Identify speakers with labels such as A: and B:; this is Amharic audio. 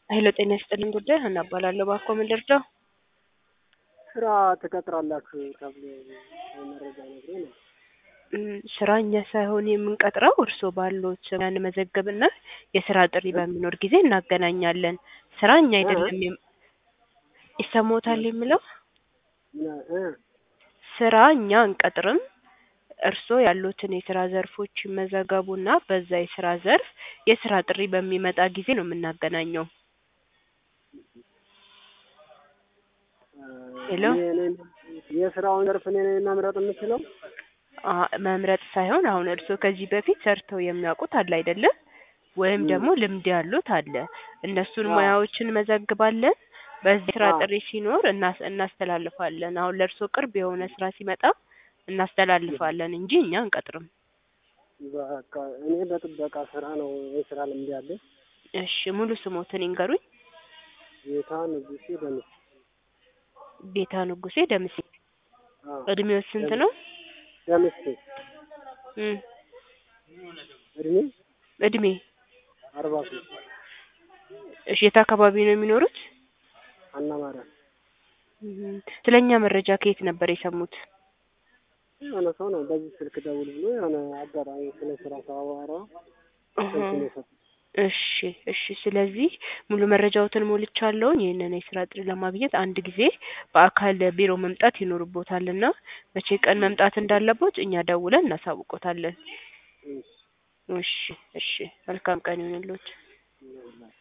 A: ሄሎ ጤና ይስጥልኝ ጉዳይ ሀና እባላለሁ። እባክዎ ምን ልርዳው?
B: ስራ ትቀጥራላችሁ ተብሎ መረጃ ነግሮ ነው።
A: እም፣ ስራ እኛ ሳይሆን የምንቀጥረው እርስዎ ባሉት ስራ እንመዘግብና የስራ ጥሪ በሚኖር ጊዜ እናገናኛለን። ስራ እኛ አይደለም የም- ይሰማዎታል የምለው
B: ምን- እ
A: ስራ እኛ አንቀጥርም። እርስዎ ያሉትን የስራ ዘርፎች ይመዘገቡና በዛ የስራ ዘርፍ የስራ ጥሪ በሚመጣ ጊዜ ነው የምናገናኘው። ሄሎ
B: እኔ- እኔ- የስራውን ዘርፍ እኔ ነኝ መምረጥ የምችለው?
A: አ መምረጥ ሳይሆን አሁን እርስዎ ከዚህ በፊት ሰርተው የሚያውቁት አለ አይደለም? ወይም
B: ም።
A: ደግሞ ልምድ ያሉት አለ። እነሱን
B: አዎ።
A: ሙያዎችን እንመዘግባለን። በዚህ ስራ
B: አዎ።
A: ጥሪ ሲኖር እናስ እናስተላልፋለን። አሁን ለእርስዎ ቅርብ የሆነ ስራ ሲመጣ እናስተላልፋለን እንጂ እኛ አንቀጥርም።
B: በቃ እኔ በጥበቃ ስራ ነው የስራ ልምድ ያለኝ።
A: እሺ ሙሉ ስሞትን ይንገሩኝ።
B: ጌታ ንጉሴ ደምስ
A: ቤታ ንጉሴ ደምሴ።
B: አዎ፣
A: እድሜው ስንት ነው?
B: ደምሴ
A: እም፣
B: እድሜ
A: እድሜ
B: አርባ ሶስት
A: እሺ የት አካባቢ ነው የሚኖሩት?
B: አና ማርያም
A: እም፣ ስለኛ መረጃ ከየት ነበር የሰሙት?
B: የሆነ ሰው ነው በዚህ ስልክ ደውል ብሎ የሆነ አጋጣሚ ስለ ስራ ሳወራ ስልኩን የሰጠኝ።
A: እሺ እሺ። ስለዚህ ሙሉ መረጃዎትን ሞልቻለሁኝ። ይህንን የስራ ጥሪ ለማግኘት አንድ ጊዜ በአካል ቢሮ መምጣት ይኖርቦታልና መቼ ቀን መምጣት እንዳለቦት እኛ ደውለን እናሳውቆታለን።
B: እሺ፣
A: እሺ እሺ። መልካም ቀን ይሁንልዎት።
B: ይኸውላችሁ